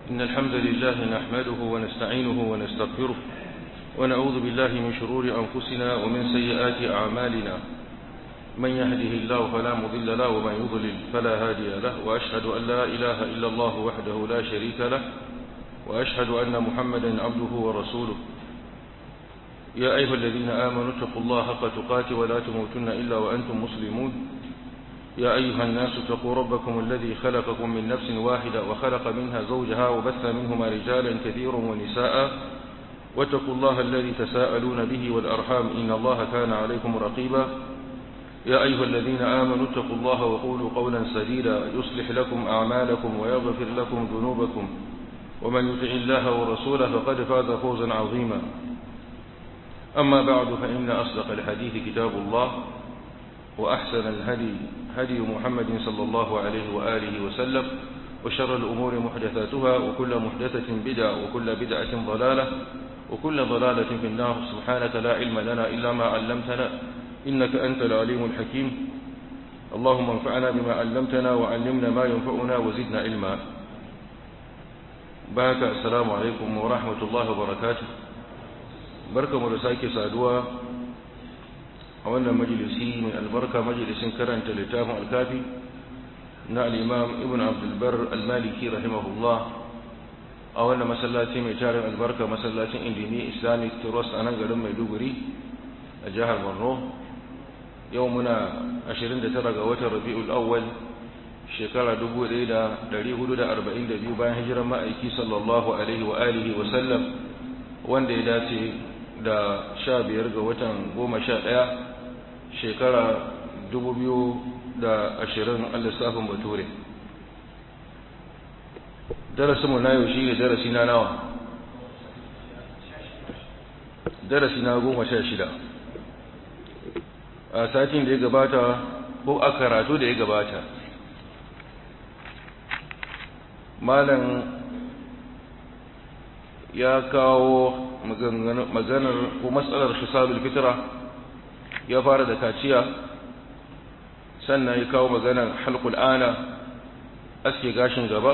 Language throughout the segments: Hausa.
إن الحمد لله نحمده ونستعينه ونستغفره ونعوذ بالله من شرور أنفسنا ومن سيئات أعمالنا من يهده الله فلا مضل له ومن يضلل فلا هادي له وأشهد أن لا إله إلا الله وحده لا شريك له وأشهد أن محمدا عبده ورسوله يا أيها الذين آمنوا اتقوا الله حق تقاته ولا تموتن إلا وأنتم مسلمون يا أيها الناس اتقوا ربكم الذي خلقكم من نفس واحدة وخلق منها زوجها وبث منهما رجالا كثيرا ونساء واتقوا الله الذي تساءلون به والأرحام إن الله كان عليكم رقيبا يا أيها الذين آمنوا اتقوا الله وقولوا قولا سديدا يصلح لكم أعمالكم ويغفر لكم ذنوبكم ومن يطع الله ورسوله فقد فاز فوزا عظيما أما بعد فإن أصدق الحديث كتاب الله وأحسن الهدي هدي محمد صلى الله عليه وآله وسلم وشر الأمور محدثاتها وكل محدثة بدعة وكل بدعة ضلالة وكل ضلالة في النار سبحانك لا علم لنا إلا ما علمتنا إنك أنت العليم الحكيم اللهم انفعنا بما علمتنا وعلمنا ما ينفعنا وزدنا علما بارك السلام عليكم ورحمة الله وبركاته بركة مرساكي سادوا a wannan majalisi mai albarka majalisin karanta littafin alkafi na al'imam ibn abdulbar al-maliki rahimahullah a wannan masallaci mai tarin albarka masallacin indimi islamic trust a nan garin maiduguri a jihar borno yau muna 29 ga watan rabi'ul awwal shekara 1442 bayan hijiran ma'aiki sallallahu alaihi wa alihi wa sallam wanda ya dace da 15 ga watan 11 shekara da ashirin a lissafin bature darasinmu na yau shi ne darasi na nawa darasi na goma sha shida a satin da ya gabata ko a karatu da ya gabata malam ya kawo maganar ko matsalar hisabul fitra ya fara da kaciya sannan ya kawo maganar halkul ana aske gashin gaba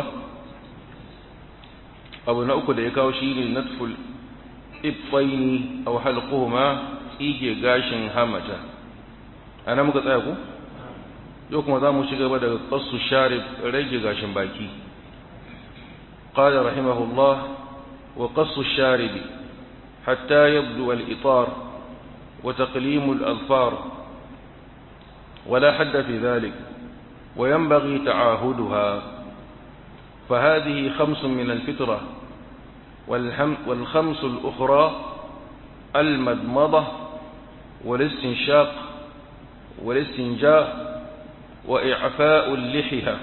abu na uku da ya kawo shi ne natful ibbaini aw halquhuma tsige gashin hamata ana muka tsaya ku yau kuma za mu ci gaba daga qassu sharib rage gashin baki qala rahimahullah wa qassu sharibi hatta yabdu al-itar وتقليم الأظفار ولا حد في ذلك وينبغي تعاهدها فهذه خمس من الفطرة والخمس الأخرى المدمضة والاستنشاق والاستنجاء وإعفاء اللحية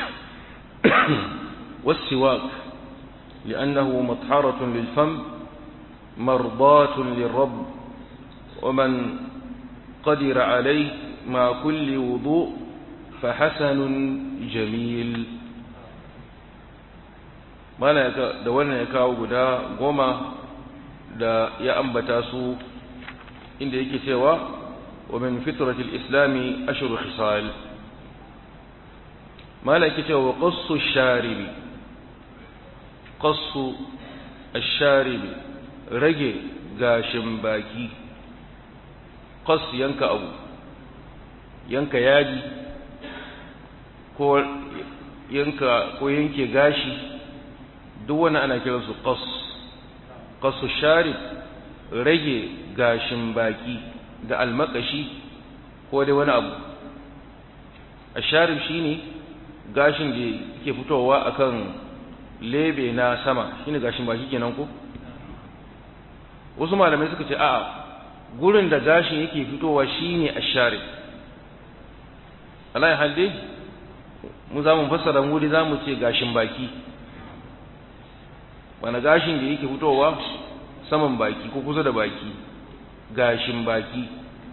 والسواك لأنه مطهرة للفم مرضاة للرب ومن قدر عليه مع كل وضوء فحسن جميل mana da wannan ya kawo guda goma da ya ambata su inda yake cewa wa min fitratil islami ashru khisal mala yake cewa qassu sharibi qassu ash-sharibi rage gashin baki qas yanka abu yanka yaji ko yanka ko yanke gashi duk wani ana kiransu qas qasu sharib rage gashin baki da almakashi ko dai wani abu asharib shine gashin da yake fitowa akan lebe na sama shine gashin baki kenan ko wasu malamai suka ce a'a gurin da gashin yake fitowa shine ashari Allah ya halde mu za mu fassara wuri za mu ce gashin baki wani gashin da yake fitowa saman baki ko kusa da baki gashin baki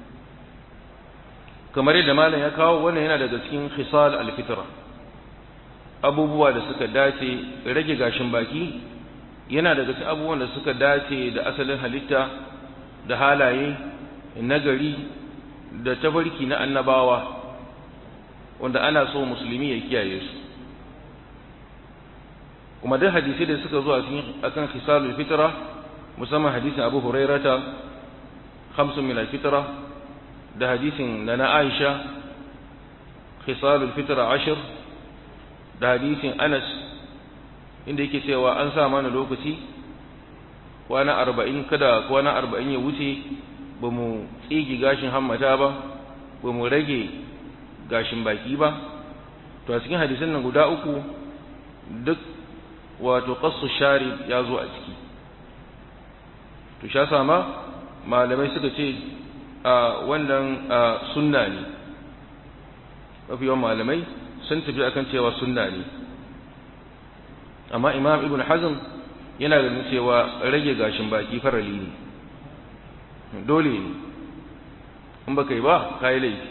kamar yadda malam ya kawo wannan yana daga cikin khisal alfitra abubuwa da suka dace rage gashin baki yana daga cikin abubuwan da suka dace da asalin halitta da halaye nagari da tafarki na annabawa wanda ana so musulmi ya kiyaye su kuma duk hadisi da suka zo akan khisalul fitra musamman hadisin Abu Hurairata khamsun min al-fitra da hadisin da na Aisha khisalul fitra ashir da hadisin Anas inda yake cewa an sa mana lokaci kwana arba'in kada kwana arba'in ya wuce ba mu tsigi gashin hammata ba ba mu rage gashin baki ba to a cikin hadisan nan guda uku duk wato qassu sharib ya zo a ciki to sha sama malamai suka ce a wannan sunna ne mafi yawan malamai sun tafi akan cewa sunna ne amma imam ibn hazm yana ganin cewa rage gashin baki farali ne dole ne in baka yi ba ka yi laifi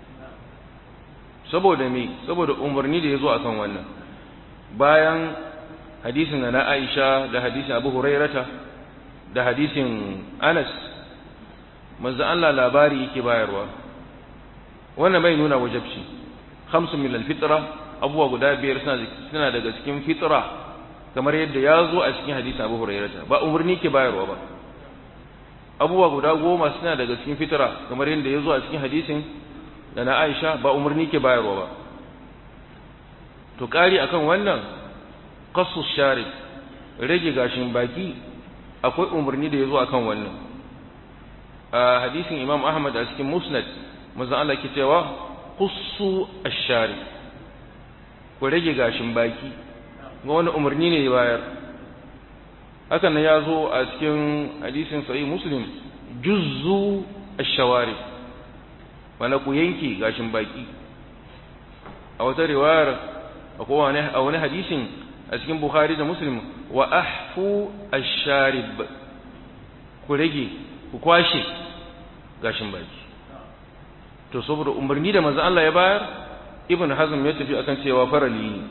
saboda me saboda umarni da ya zo akan wannan bayan hadisin na aisha da hadisin abu hurairata da hadisin anas manzo Allah labari yake bayarwa wannan bai nuna wajabci khamsun min al-fitra abuwa guda biyar suna daga cikin fitra kamar yadda ya zo a cikin hadisin abu hurairata ba umarni ke bayarwa ba abubuwa guda goma suna daga cikin fitara kamar yadda ya zo a cikin hadisin da na aisha ba umarni ke bayarwa ba to ƙari akan wannan kasu share rage gashin baki akwai umarni da ya zo akan wannan a hadisin imam ahmad a cikin musnad maza Allah ke cewa kusu ashari ku rage gashin baki ga wani umarni ne ya bayar hakan nan ya zo a cikin hadisin sahih muslim juzzu ash-shawari wala ku yanke gashin baki a wata riwayar akwai wani a wani hadisin a cikin bukhari da muslim wa ahfu ash-sharib ku rage ku kwashe gashin baki to saboda umarni da manzo Allah ya bayar ibn hazm ya tafi akan cewa farali ne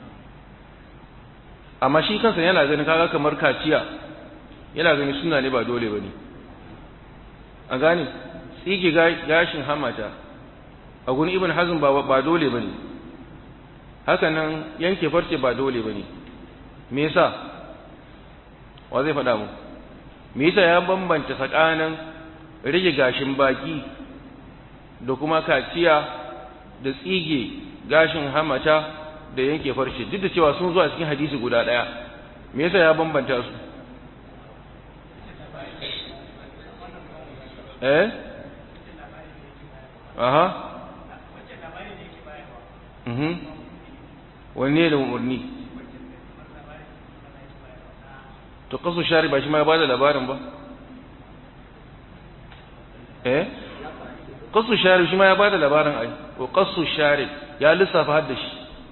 amma shi kansa yana ganin kaga kamar kaciya yana ganin suna ne ba dole bane a gane tsige gashin hamata a gurin ibn hazm ba ba dole bane haka nan yanke farce ba dole bane me yasa wa zai faɗa mu me yasa ya bambanta tsakanin rage gashin baki da kuma kaciya da tsige gashin hamata da yanke farce duk da cewa sun zo a cikin hadisi guda ɗaya me yasa ya bambanta su eh aha mhm wanne da umarni to kasu shari ba shi ma ya bada labarin ba eh kasu shari shi ma ya bada labarin ai ko kasu shari ya lissafa har da shi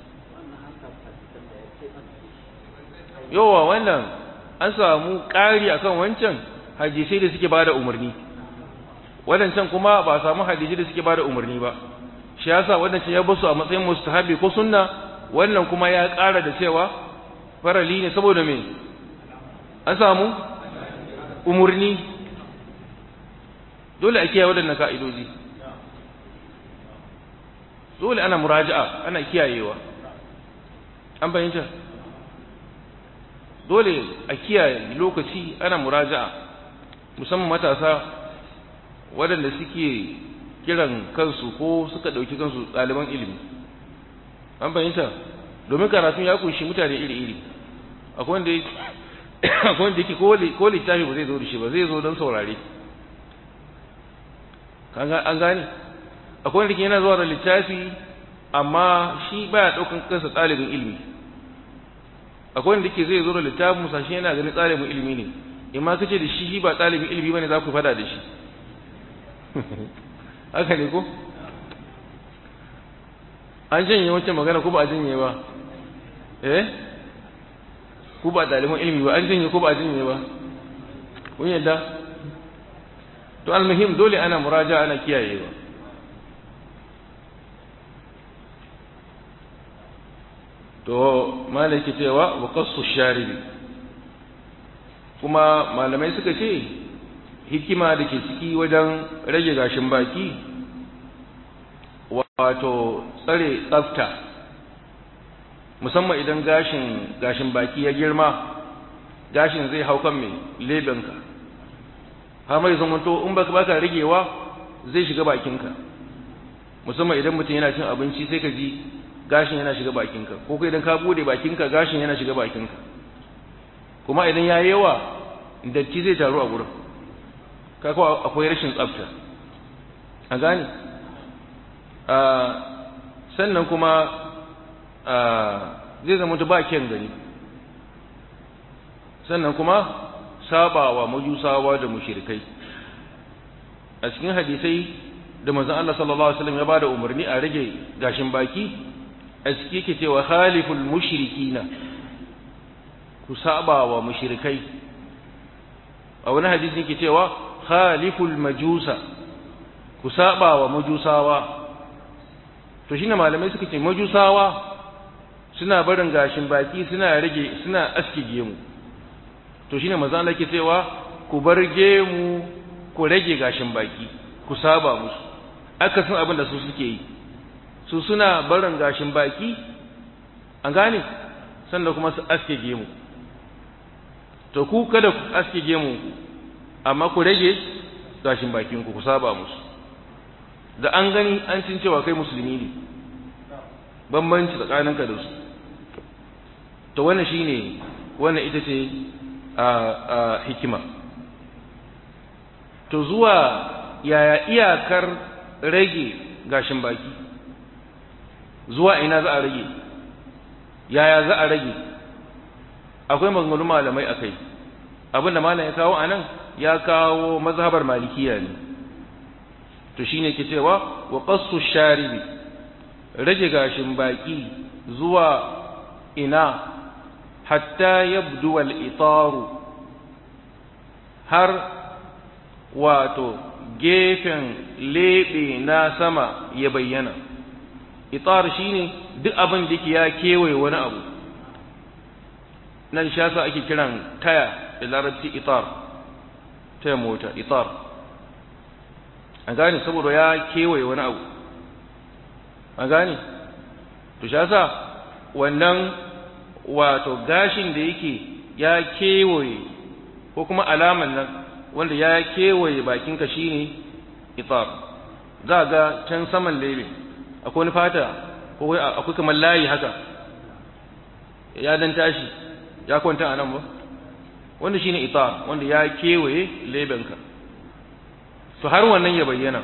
yowa wannan an samu ƙari akan wancan hadisai da suke bada umarni wadancan kuma ba samu hadisai da suke bada umarni ba shi yasa wadancan ya basu a matsayin mustahabi ko sunna wannan kuma ya ƙara da cewa farali ne saboda me an samu umarni dole a kiyaye waɗannan ka'idoji dole ana muraja'a ana kiyayewa an fahimta dole a kiyaye lokaci ana muraja'a musamman matasa waɗanda suke kiran kansu ko suka ɗauki kansu ɗaliban ilimi an fahimta domin karatun ya kunshi mutane iri-iri akwai wanda yake ko littafi ba zai zo da shi ba zai zo don saurare an gane akwai wanda ke yana zuwa da littafi amma shi baya ɗaukan kansa ɗalibin ilimi akwai wanda ke zai zo da littafin musashi yana ganin ɗalibin ilimi ne in ma kace da shi shi ba ɗalibin ilimi bane za ku fada da shi haka ne ko an janye wancan magana ko ba a janye ba eh ku ba ɗaliban ilimi ba an janye ko ba a janye ba kun yadda to almuhim dole ana muraja ana kiyayewa to malaki cewa wa qassu sharibi kuma malamai suka ce hikima da ke ciki wajen rage gashin baki wato tsare tsafta musamman idan gashin gashin baki ya girma gashin zai hau kan mai lebenka har mai zamanto in baka baka rigewa zai shiga bakinka musamman idan mutum yana cin abinci sai ka ji gashin yana shiga bakinka ko kai idan ka bude bakinka gashin yana shiga bakinka kuma idan ya yawa datti zai taru a gurin kaka akwai rashin tsafta a gane sannan kuma zai zama ba kyan gani sannan kuma sabawa majusawa da mushrikai a cikin hadisai da manzon Allah sallallahu alaihi wasallam ya bada umarni a rage gashin baki a ciki yake cewa khaliful mushrikina ku sabawa mushrikai a wani hadisi yake cewa khaliful majusa ku sabawa majusawa to shine malamai suka ce majusawa suna barin gashin baki suna rage suna aske gemu to shine manzo Allah ke cewa ku bar gemu ku rage gashin baki ku saba musu aka san abin da su suke yi su suna barin gashin baki an gane sannan kuma su aske gemu to ku kada ku aske gemu amma ku rage gashin bakin ku ku saba musu da an gani an cin cewa kai musulmi ne bambanci tsakaninka da su to wannan shine wannan ita ce a hikima to zuwa yaya iyakar rage gashin baki zuwa ina za a rage yaya za a rage akwai maganganun malamai akai abinda malam ya kawo anan ya kawo mazhabar malikiya ne to shine ke cewa wa qassu sharibi rage gashin baki zuwa ina hatta yabdu al itaru har wato gefen lebe na sama ya bayyana itar shine duk abin da yake ya kewaye wani abu nan shasa ake kiran taya da larabci itar taya mota itar an gane saboda ya kewaye wani abu an gane to shasa wannan wato gashin da yake ya kewaye ko kuma alaman nan wanda ya kewaye bakinka shine itar za ga can saman lebe akwai wani fata ko akwai kamar layi haka ya dan tashi ya kwanta a nan ba wanda shine itar wanda ya kewaye lebenka to har wannan ya bayyana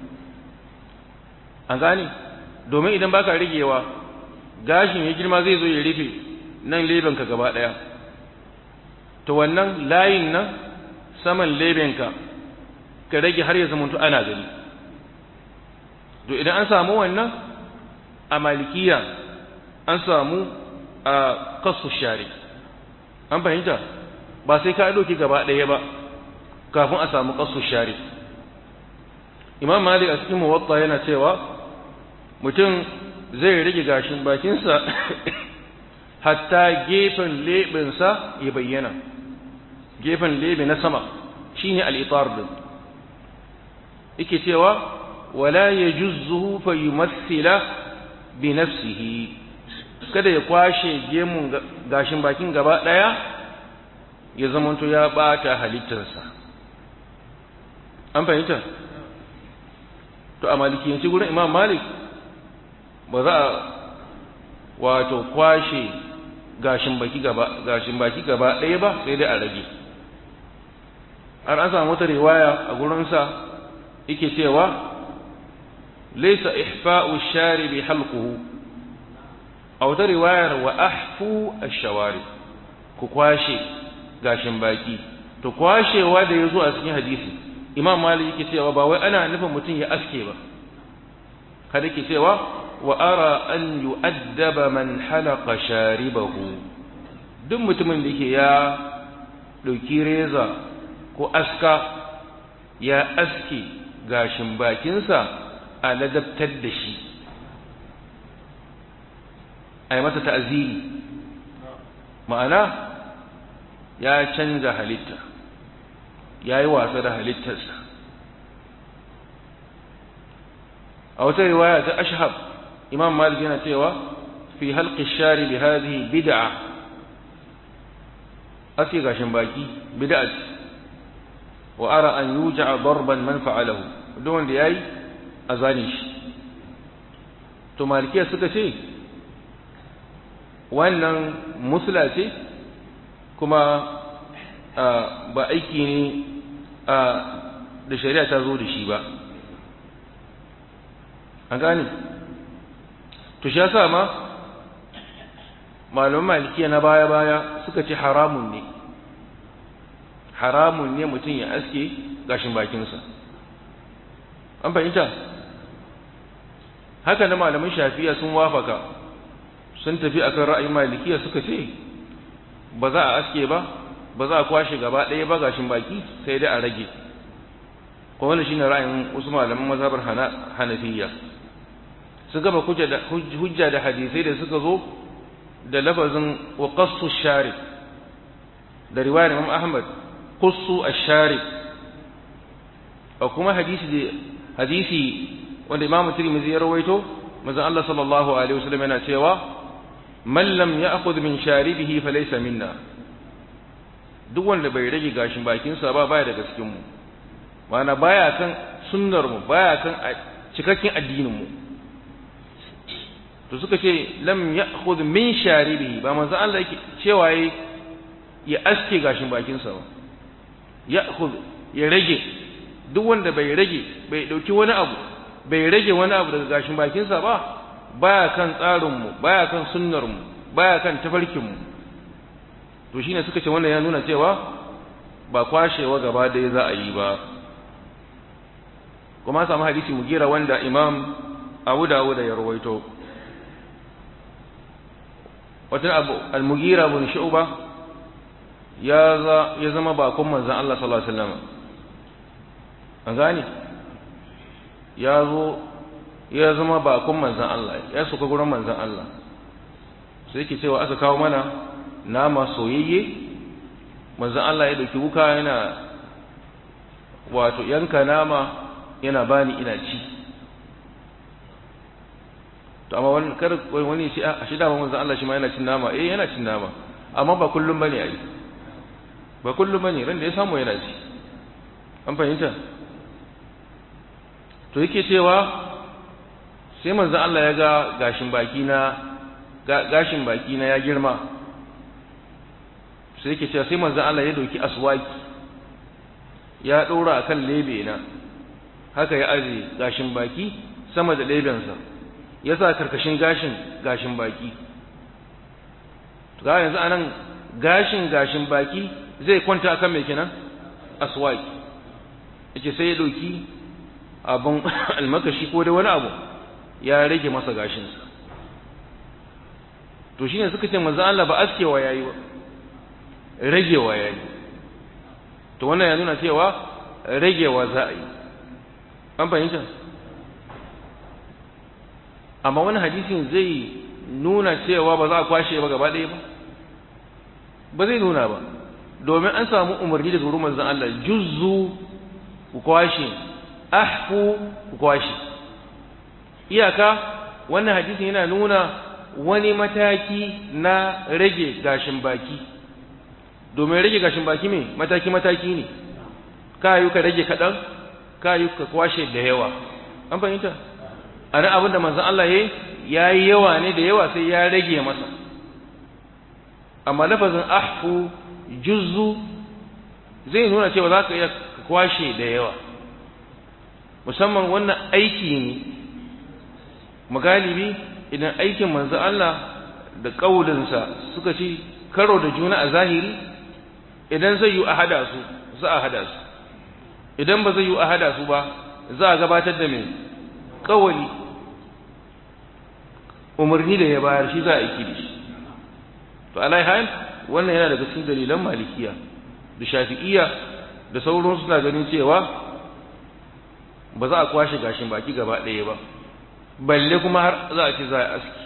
an gane domin idan baka rigewa gashin ya girma zai zo ya rufe nan lebenka gaba daya to wannan layin nan saman lebenka ka rage har ya zamanto ana gani to idan an samu wannan a malikiya an samu a kasu shari an fahimta ba sai ka ɗauki gaba ɗaya ba kafin a samu kasu shari imam malik a cikin muwatta yana cewa mutum zai rage gashin bakinsa hatta gefen leɓinsa ya bayyana gefen lebe na sama shine al-itar din yake cewa wala yajuzzuhu fa yumathila bi nafsihi kada ya kwashe gemun gashin bakin gaba daya ya zamanto ya bata halittarsa an fahimta to a malikiyanci gurin imam malik ba za a wato kwashe gashin baki gaba gashin baki gaba ɗaya ba sai dai a rage har an samu wata riwaya a gurinsa yake cewa laysa ihfa'u sharibi halquhu a wata riwayar wa ahfu ash-shawari ku kwashe gashin baki to kwashewa da yazo a cikin hadisi imam malik yake cewa ba wai ana nufin mutum ya aske ba kada yake cewa wa ara an yu'addaba man halaqa sharibahu duk mutumin da yake ya dauki reza ko aska ya aske gashin bakinsa a ladabtar da shi a yi masa ta'aziri ma'ana ya canza halitta ya yi wasa da halittarsa a wata riwaya ta ashhab imam malik yana cewa في حلق الشارب هذه بدعة أسي غاشن باكي بدعة وأرى أن يوجع ضربا من فعله دون لأي أزانيش to malikiya suka ce wannan musula ce kuma ba aiki ne da shari'a ta zo da shi ba an gane to shi yasa ma malaman malikiya na baya-baya suka ce haramun ne haramun ne mutum ya aske gashin bakinsa an fahimta haka na malaman shafiya sun wafaka sun tafi akan ra'ayin malikiya suka ce ba za a aske ba ba za a kwashe gaba ɗaya ba gashin baki sai dai a rage ko wani shine ra'ayin wasu malaman mazhabar hanafiya su gaba hujja da hadisai da suka zo da lafazin wa qassu shari da riwayar Imam Ahmad qassu ash-shari a kuma hadisi da hadisi wanda Imam Tirmidhi ya rawaito manzon Allah sallallahu alaihi wasallam yana cewa man lam ya'khudh min sharibihi falaysa minna duk wanda bai rage gashin bakinsa ba baya daga cikin mu mana baya kan sunnar mu baya kan cikakken addinin mu to suka ce lam ya'khudh min sharibihi ba manzo Allah yake cewa yayi ya aske gashin bakinsa ba ya'khudh ya rage duk wanda bai rage bai dauki wani abu bai rage wani abu daga gashin bakinsa ba baya kan tsarin mu baya kan sunnar mu baya kan tafarkin mu to shine suka ce wannan ya nuna cewa ba kwashewa gaba ɗaya za a yi ba kuma samu hadisi mugira wanda imam abu dawuda ya rawaito wata abu al-mugira bin shu'ba ya ya zama bakon manzon Allah sallallahu alaihi wasallam an gane ya zo ya zama bakon manzon Allah ya suka gurin manzon Allah sai yake cewa aka kawo mana nama soyayye manzon Allah ya dauki wuka yana wato yanka nama yana bani ina ci to amma wani kar wani shi a shi dama manzon Allah shi ma yana cin nama eh yana cin nama amma ba kullum bane ai ba kullum bane ran da ya samu yana ci an fahimta to yake cewa sai manzon Allah ya ga gashin baki na gashin baki na ya girma sai yake cewa sai manzon Allah ya dauki aswaki ya dora akan lebe na haka ya aje gashin baki sama da lebensa ya sa karkashin gashin gashin baki ga yanzu anan gashin gashin baki zai kwanta akan mai kenan aswaki yace sai ya dauki abun almakashi ko da wani abu ya rage masa gashinsa to shine suka ce manzo Allah ba askewa yayi ba ragewa yayi to wannan ya nuna cewa ragewa za a yi an fahimta amma wani hadisin zai nuna cewa ba za a kwashe ba gaba ɗaya ba ba zai nuna ba domin an samu umarni daga wurin manzon Allah juzzu ku kwashe ahfu ku kwashe iyaka wannan hadisin yana nuna wani mataki na rage gashin baki domin rage gashin baki me mataki mataki ne ka yi ka rage kaɗan ka yi ka kwashe da yawa an fahimta a nan abin da manzan Allah ya yi yawa ne da yawa sai ya rage masa amma lafazin ahfu juzzu zai nuna cewa za ka iya kwashe da yawa musamman wannan aiki ne magalibi idan aikin manzan Allah da ƙaulinsa suka ci karo da juna a zahiri idan zai yi a hada su za a hada su idan ba zai yi a hada su ba za a gabatar da mai kawali umarni da ya bayar shi za a aiki da shi to alaihan wannan yana daga cikin dalilan malikiya da shafi'iya da sauran suna ganin cewa ba za a kwashe gashin baki gaba ɗaya ba balle kuma har za a ce za a aski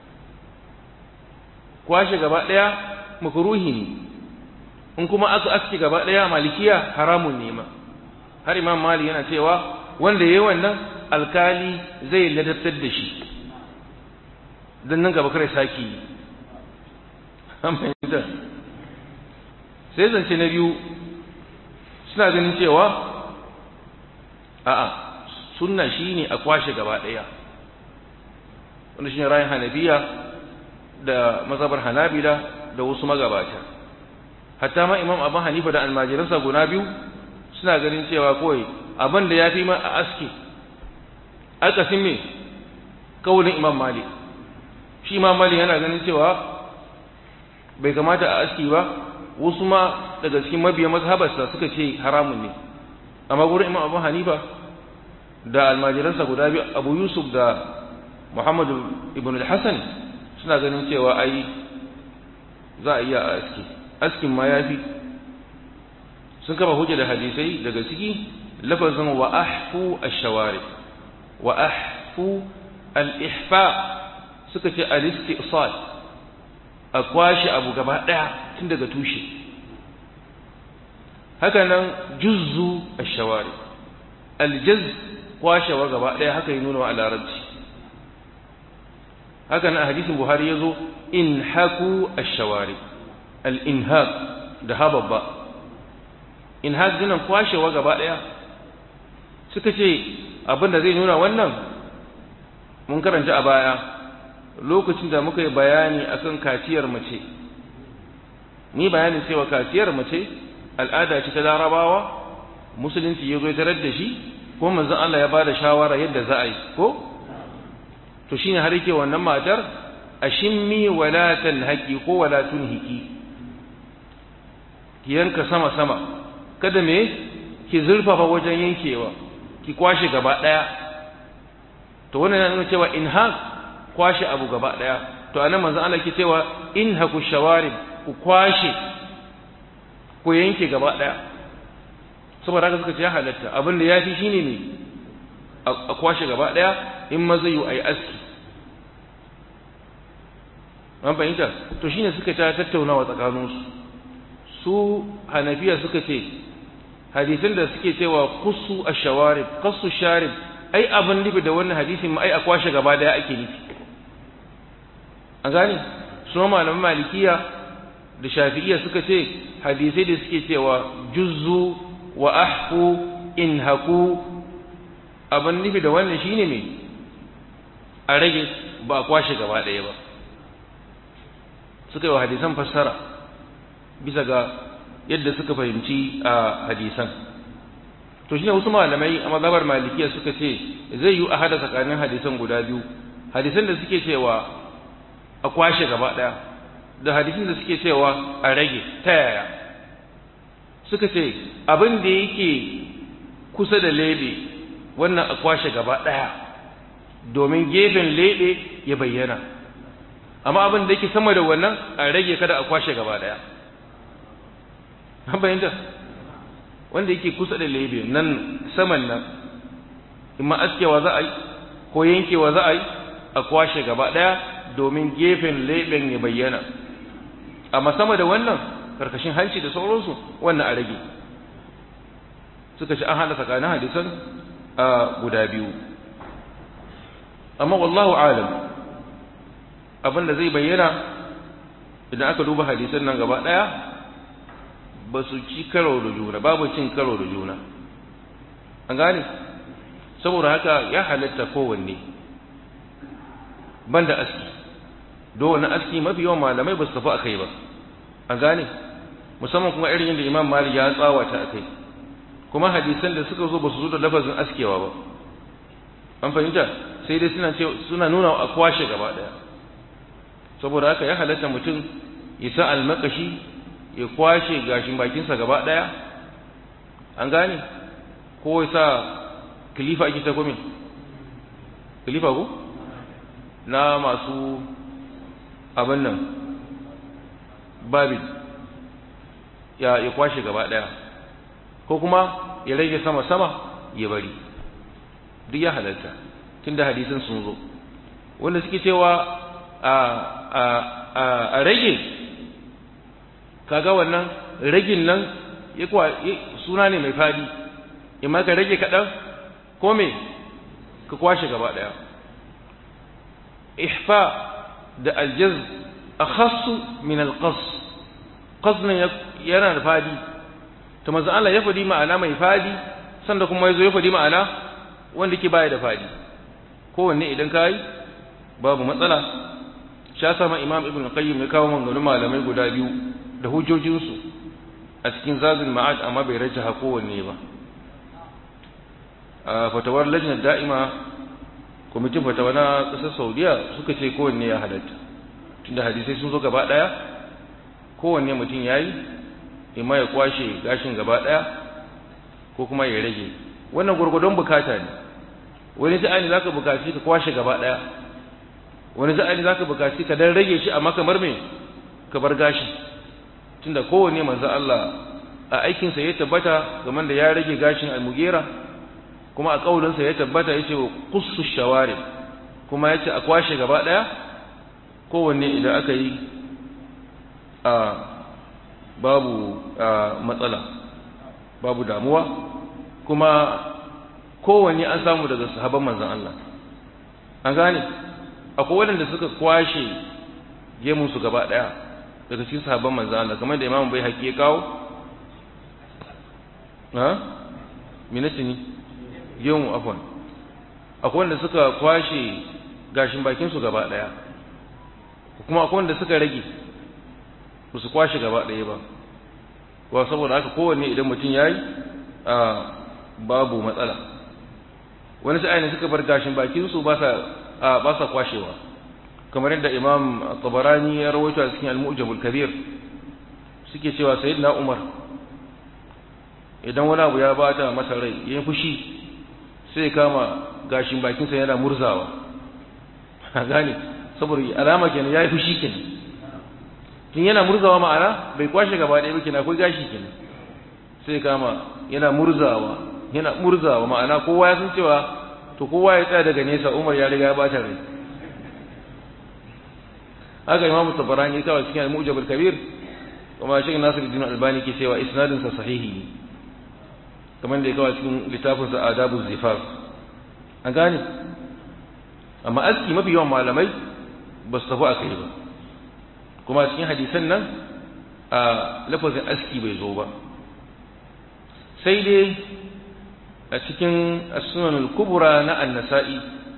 kwashe gaba ɗaya makruhi ne in kuma aka aski gaba ɗaya malikiya haramun ne ma har imam mali yana cewa wanda yayi wannan alkali zai ladabtar da shi don nan gaba kare saki fahimta sai zance na biyu suna ganin cewa a'a sunna shine a kwashe gaba ɗaya wanda shine rayin hanafiya da mazhabar hanabila da wasu magabata hatta ma imam abu hanifa da almajiransa guda biyu suna ganin cewa kawai abin da ya fi ma a aski akasin me kawulin imam malik shi imam malik yana ganin cewa bai kamata a aski ba wasu ma daga cikin mabiya mazhabarsa suka ce haramun ne amma gurin imam abu hanifa da almajiransa guda biyu abu yusuf da muhammadu ibn al-hassan suna ganin cewa ai za a iya a aski askin ma ya fi sun kama hujja da hadisai daga ciki lafazin wa ahfu ash-shawari wa ahfu al-ihfa suka ce al-istisal a kwashe abu gaba daya tun daga tushe haka nan juzzu ash-shawari al-jaz kwashewa gaba daya haka yi nuna a larabci haka nan a hadisin buhari yazo inhaku ash-shawari al-inhaq da hababba inhaq dinan kwashewa gaba daya suka ce abin da zai nuna wannan mun karanta a baya lokacin da muka yi bayani akan kaciyar mace ni bayanin cewa kaciyar mace al'ada ce ta larabawa musulunci ya zo ya tarar da shi ko manzon Allah ya bada shawara yadda za a yi ko to shine har yake wannan matar ashimmi wala tanhaqi ko wala tunhiki ki yanka sama sama kada me ki zurfafa wajen yankewa ki kwashe gaba daya to wannan yana nuna cewa inhaq kwashe abu gaba daya to anan manzon Allah ke cewa inhaku shawarib ku kwashe ku yanke gaba daya saboda haka suka ce ya halatta abin da yafi shine ne a kwashe gaba daya in ma zai yi ayi aski an fahimta to shine suka ta tattaunawa tsakaninsu su hanafiya suka ce hadisin da suke cewa kusu ash-shawarib qasu sharib ai abin nufi da wannan hadisin ma ai a kwashe gaba daya ake nufi an gane su malaman malikiya da shafi'iyya suka ce hadisai da suke cewa juzzu wa ahfu inhaku abin nufi da wannan shine me a rage ba a kwashe gaba daya ba suka yi wa hadisan fassara bisa ga yadda suka fahimci a hadisan to shine wasu malamai a mazhabar malikiya suka ce zai yi a hada tsakanin hadisan guda biyu hadisan da suke cewa a kwashe gaba daya da hadisan da suke cewa a rage ta yaya suka ce abin da yake kusa da lebe wannan a kwashe gaba daya domin gefen lebe ya bayyana amma abin da yake sama da wannan a rage kada a kwashe gaba daya an bayyanta wanda yake kusa da lebe nan saman nan in ma askewa za a yi ko yankewa za a yi a kwashe gaba daya domin gefen leben ya bayyana amma sama da wannan karkashin hanci da sauransu wannan a rage suka ci an hada tsakanin hadisan a guda biyu amma wallahu alam abin da zai bayyana idan aka duba hadisan nan gaba daya ba su ci karo da juna babu cin karo da juna an gane saboda haka ya halatta kowanne banda aski do wani aski mafi yawan malamai ba su tafi akai ba an gane musamman kuma irin yadda imam malik ya tsawata akai kuma hadisan da suka zo ba su zo da lafazin askewa ba an fahimta sai dai suna suna nuna a kwashe gaba daya saboda haka ya halatta mutum ya sa almakashi ya kwashe gashin bakinsa gaba ɗaya an gane ko ya sa kilifa ake ta kome kilifa ko na masu abin nan babin ya, ya kwashe gaba ɗaya ko kuma ya rage sama-sama ya bari duk ya halatta tun da hadisin sun zo wanda suke cewa a rage kaga wannan ragin nan ya kuwa suna ne mai fadi imma ka rage kaɗan ko me ka kwashe gaba ɗaya ihfa da aljaz akhassu min alqas qasnan yana da fadi to manzo Allah ya fadi ma'ana mai fadi sanda kuma yazo ya fadi ma'ana wanda ke baya da fadi kowanne idan kai babu matsala sha sama imam ibn qayyim ya kawo maganganun malamai guda biyu da hujjojinsu a cikin zazin ma'ad amma bai rajaha kowanne ba a fatawar lajinar da'ima kwamitin fatawa na ƙasar saudiya suka ce kowanne ya halatta tunda hadisai sun zo gaba ɗaya kowanne mutum ya yi imma ya kwashe gashin gaba ɗaya ko kuma ya rage wannan gwargwadon bukata ne wani ta'ani za ka bukaci ka kwashe gaba ɗaya wani za'ani za ka bukaci ka dan rage shi amma kamar me ka bar gashi tunda kowanne manzo Allah a aikinsa ya tabbata game da ya rage gashin almugera kuma a kaulinsa ya tabbata ya ce wa qussu shawari kuma ya ce a kwashe gaba daya kowanne idan aka yi a babu matsala babu damuwa kuma kowanne an samu daga sahabban manzon Allah an gane akwai waɗanda suka kwashe gemunsu gaba ɗaya daga cikin sahabban manzo Allah kamar da Imam bai haƙi ya kawo ha minace ni gemu afwan akwai wanda suka kwashe gashin bakin su gaba ɗaya kuma akwai wanda suka rage ba su kwashe gaba ɗaya ba ko saboda haka kowanne idan mutum yayi a babu matsala wani sai ne suka bar gashin bakin su ba sa ba sa kwashewa kamar yadda imam tabarani ya rawaito a cikin al-mu'jamul kabir suke cewa sayyidina umar idan wani abu ya bata masa rai yayin fushi sai kama gashin bakin sa yana murzawa a gane saboda alama kenan yayi fushi kenan tun yana murzawa ma'ana bai kwashe gaba ɗaya ba kenan akwai gashi kenan sai kama yana murzawa yana murzawa ma'ana kowa ya san cewa to kowa ya tsaya daga nesa Umar ya riga ya bata rai haka Imam Tabarani kawai cikin Al-Mu'jam al-Kabir kuma Sheikh Nasiruddin Albani ke cewa isnadin sa sahihi ne kamar da ya kawai cikin littafin sa Adabu Zifaf an gane amma aski mafi yawan malamai ba su tafi akai ba kuma cikin hadisan nan a lafazin aski bai zo ba sai dai a cikin sunan al-kubra na an-nasa'i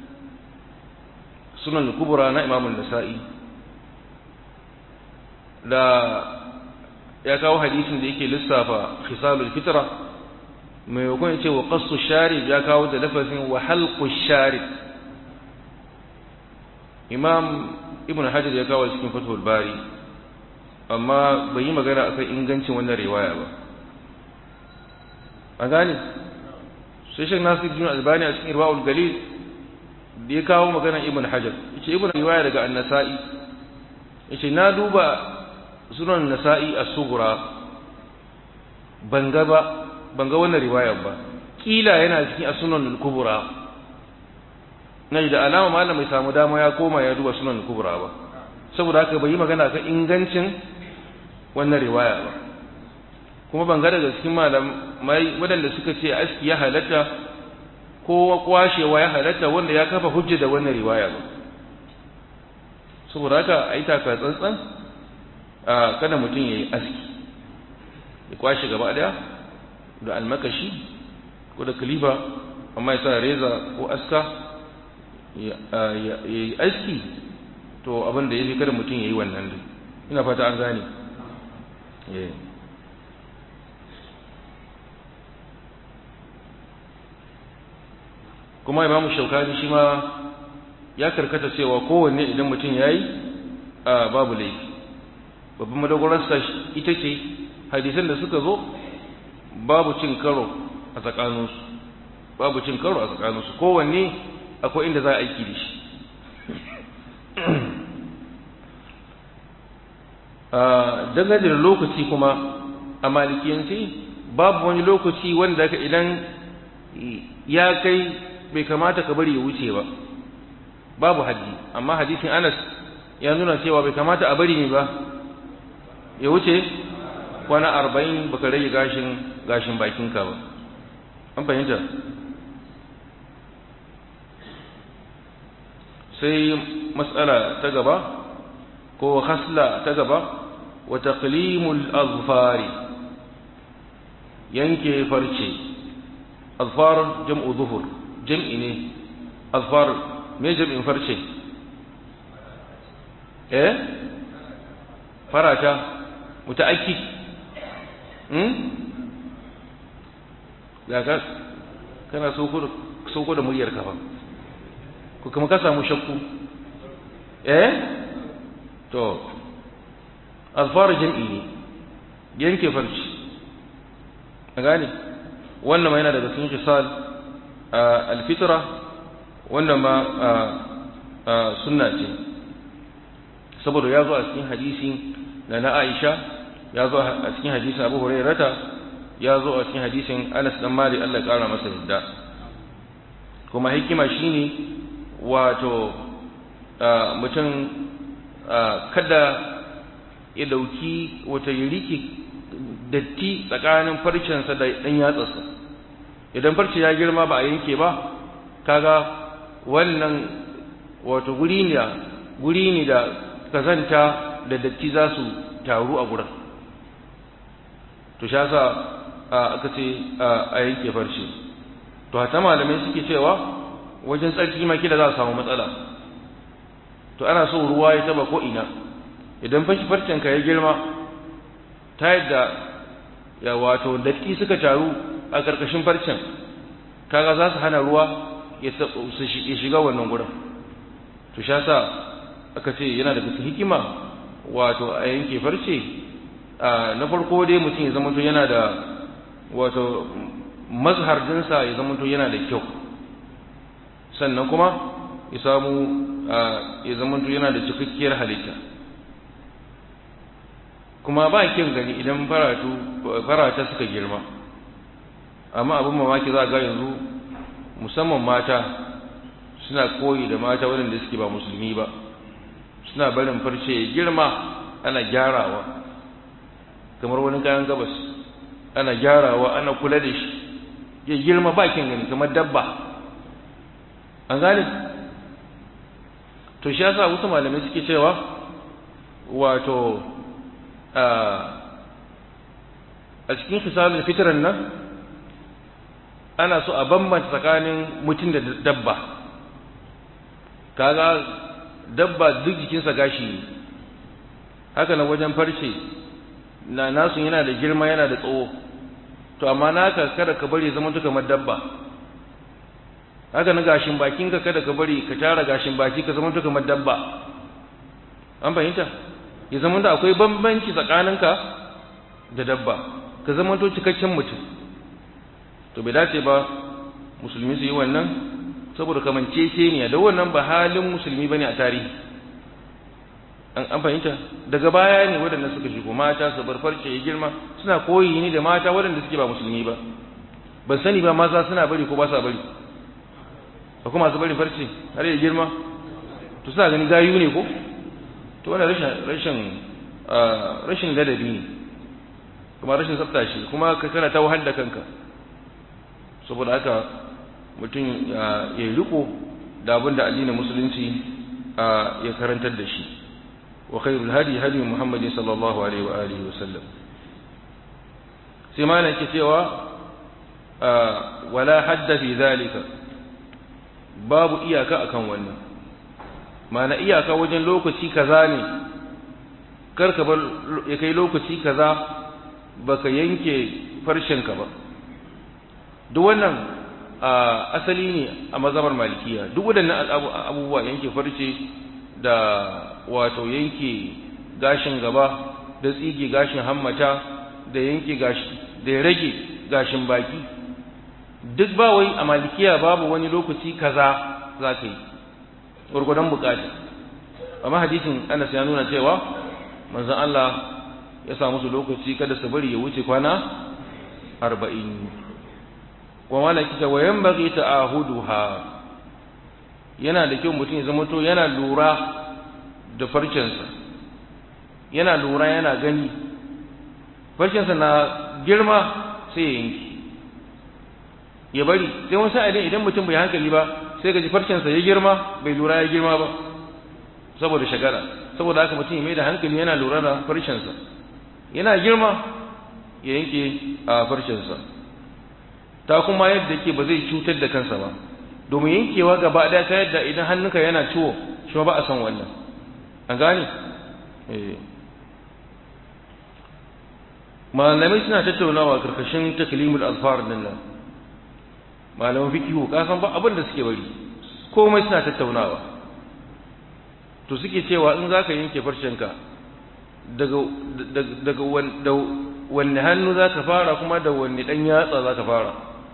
sunan al-kubra na imam an-nasa'i da ya kawo hadisin da yake lissafa khisalul fitra mai yakon yace wa qassu sharib ya kawo da lafazin wa halqu sharib imam ibn hajar ya kawo cikin fathul bari amma bai yi magana akan ingancin wannan riwaya ba a gane sai shek nasir bin albani a cikin irwaul galil da ya kawo maganar ibn hajar yace ibn riwaya daga an-nasa'i yace na duba sunan nasa'i as-sughra banga ba banga wannan riwaya ba kila yana cikin as-sunan al-kubra na da alama malam mai samu dama ya koma ya duba sunan al-kubra ba saboda haka bai yi magana kan ingancin wannan riwaya ba kuma ban ga daga cikin malamai waɗanda suka ce aski ya halatta ko kwashewa ya halatta wanda ya kafa hujja da wannan riwaya ba saboda haka a yi taka tsantsan a kada mutum ya yi aski ya kwashe gaba ɗaya da almakashi ko da kalifa amma ya sa reza ko aska ya yi aski to abin da ya fi kada mutum ya yi wannan dai ina fata an gane kuma imamu shaukani shi ma ya karkata cewa kowanne idan mutum ya yi a babu laifi babban madogararsa ita ce hadisan da suka zo babu cin karo a tsakaninsu babu cin karo a tsakaninsu kowanne akwai inda za a aiki da shi dangane da lokaci kuma a malikiyanci babu wani lokaci wanda idan ya kai bai kamata ka bari ya wuce ba babu haddi amma hadisin Anas ya nuna cewa bai kamata a bari ne ba ya wuce kwana arba'in baka rage gashin gashin bakinka ba an fahimta sai matsala ta gaba ko khasla ta gaba wa taqlimul azfari yanke farce azfar jam'u zuhur jam'i ne azfar me jam'in farce eh farata muta'akkid hmm ya ka kana sauko da muryar ka ba ko kuma ka samu shakku eh to alfar jam'i ne yanke farci a gane wannan ma yana daga cikin kisal alfitra wannan ma sunna ce saboda ya zo a cikin hadisi na na Aisha ya zo a cikin hadisin Abu Hurairata ya zo a cikin hadisin Anas dan Malik Allah ya kara masa yadda kuma hikima shine wato mutum kada ya dauki wata yiriki datti tsakanin farcensa da dan yatsarsa idan farce ya girma ba a yanke ba kaga wannan wato guri ne guri ne da kazanta da datti za su taru a gurin to sha sa aka ce a yanke farce to hata malamai suke cewa wajen tsarki ma kila za a samu matsala to ana so ruwa ya taba ko ina idan fashi farcenka ya girma ta yadda ya wato datti suka taru a ƙarƙashin farcen kaga za su hana ruwa ya shiga wannan gurin to sha sa aka ce yana da bisa hikima wato a yanke farce na farko dai mutum ya zama yana da wato mazhar dinsa ya zama yana da kyau sannan kuma ya samu ya zama yana da cikakkiyar halitta kuma ba kyan gani idan faratu farata suka girma amma abin mamaki za ga yanzu musamman mata suna koyi da mata waɗanda suke ba musulmi ba suna barin farce ya girma ana gyarawa kamar wani kayan gabas ana gyarawa ana kula da shi ya girma ba kyan gani kamar dabba an gane to shi yasa wasu malamai suke cewa wato a cikin hisalin fitran nan ana so a bambanta tsakanin mutum da dabba kaga dabba duk jikinsa gashi ne haka na wajen farce na nasu yana da girma yana da tsawo to amma naka kada ka bari zama kamar dabba haka na gashin bakinka kada ka bari ka tara gashin baki ka zama kamar dabba an fahimta ya zama da akwai bambanci tsakaninka da dabba ka zama to cikakken mutum to bai dace ba musulmi su yi wannan saboda kamanceceniya da wannan ba halin musulmi bane a tarihi an fahimta daga baya ne waɗanda suka shigo mata su bar farce ya girma suna koyi ne da mata waɗanda suke ba musulmi ba ban sani ba maza suna bari ko ba sa bari ba kuma su bari farce har ya girma to suna gani gayu ne ko to wannan rashin rashin rashin ladabi ne kuma rashin tsafta shi kuma ka kana ta wahal da kanka saboda haka mutum ya riko da abin da addinin musulunci ya karantar da shi wa khairul hadi hadi muhammadin sallallahu alaihi wa alihi wa sallam sai malam ke cewa wala hadda fi zalika babu iyaka akan wannan mana iyaka wajen lokaci kaza ne karka bar ya kai lokaci kaza baka yanke farshenka ba duk wannan asali ne a mazhabar malikiya duk waɗannan abubuwa yanke farce da wato yanke gashin gaba da tsige gashin hammata da yanke gashi da rage gashin baki duk ba wai a malikiya babu wani lokaci kaza za ka yi gurgudan bukata amma hadisin Anas ya nuna cewa manzon Allah ya sa musu lokaci kada su bari ya wuce kwana 40 wa malaki ta wayan bagi ta'ahuduha yana da kyau mutum ya zama to yana lura da farcensa yana lura yana gani farcensa na girma sai ya yanki ya bari sai wani sa'adin idan mutum bai hankali ba sai ga ji farcensa ya girma bai lura ya girma ba saboda shagara saboda haka mutum ya mai da hankali yana lura da farcensa yana girma ya yanke a farcensa ta kuma yadda yake ba zai cutar da kansa ba domin yankewa gaba ɗaya ta yadda idan hannunka yana ciwo shi ba a son wannan an gane malamai suna tattaunawa karkashin taklimul alfar din nan malaman fikihu ka san ba abin da suke bari komai suna tattaunawa to suke cewa in zaka yanke farcenka daga daga wanne hannu zaka fara kuma da wanne dan yatsa zaka fara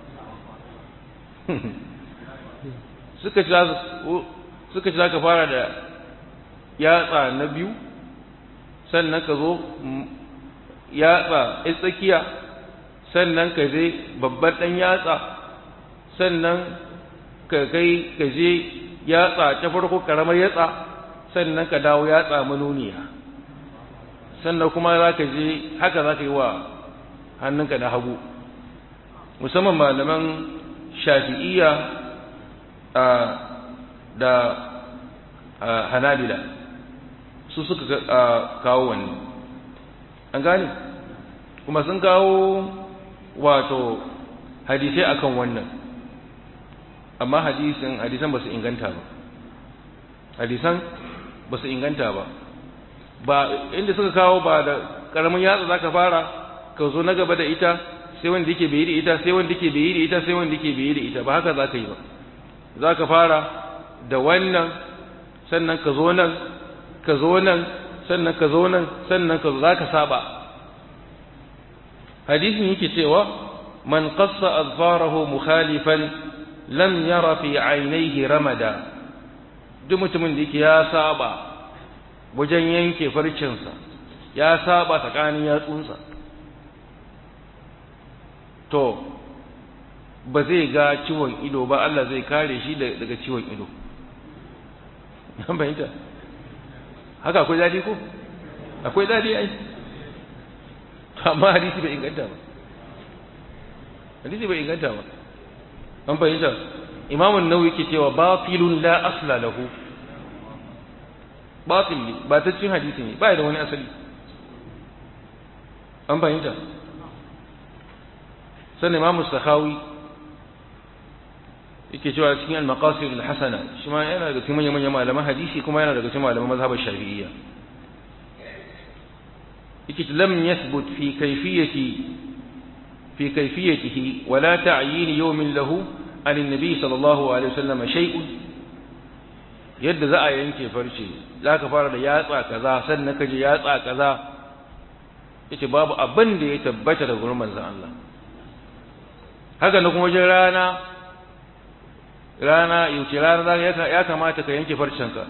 suka ci suka ci zaka fara da yatsa na biyu sannan ka zo yatsa ya tsakiya sannan ka je babban ɗan yatsa sannan ka kai ka je yatsa ta farko ƙaramar yatsa sannan ka dawo yatsa manuniya sannan kuma za ka je haka za ka yi wa hannunka na hagu musamman malaman shafi'iyya da hanabila su suka kawo wannan an gane kuma sun kawo wato hadisai akan wannan amma hadisan hadisan ba su inganta ba hadisan ba su inganta ba ba inda suka kawo ba da karamin yatsa zaka fara ka zo na gaba da ita sai wanda yake bai da ita sai wanda yake bai da ita sai wanda yake bai da ita ba haka zaka yi ba zaka fara da wannan sannan ka zo nan ka zo nan sannan ka zo nan sannan ka za ka saba hadisin yake cewa man qassa azfarahu mukhalifan lam yara fi ainihi ramada duk mutumin da yake ya saba wajen yanke farcinsa ya saba tsakanin yatsunsa to ba zai ga ciwon ido ba Allah zai kare shi daga ciwon ido an bayyanta haka akwai dadi ko akwai dadi ai amma hadisi bai inganta ba hadisi bai inganta ba an fahimta imamu nawawi yake cewa batilun la asla lahu batil ne ba ta cin hadisi ne ba da wani asali an fahimta sannan imamu sahawi yake cewa cikin al-maqasid al-hasana shi ma yana daga cikin manyan manyan malaman hadisi kuma yana daga cikin malaman mazhabar shafi'iyya yake lam yathbut fi kayfiyati fi kayfiyatihi wala ta'yin yawmin lahu an an-nabi sallallahu alaihi wasallam shay'un yadda za a yanke farce zaka fara da yatsa kaza sannan kaje yatsa kaza yace babu abin da ya tabbata da gurin manzon Allah haka na kuma wajen rana rana yauce rana ya kamata ka yanke farcenka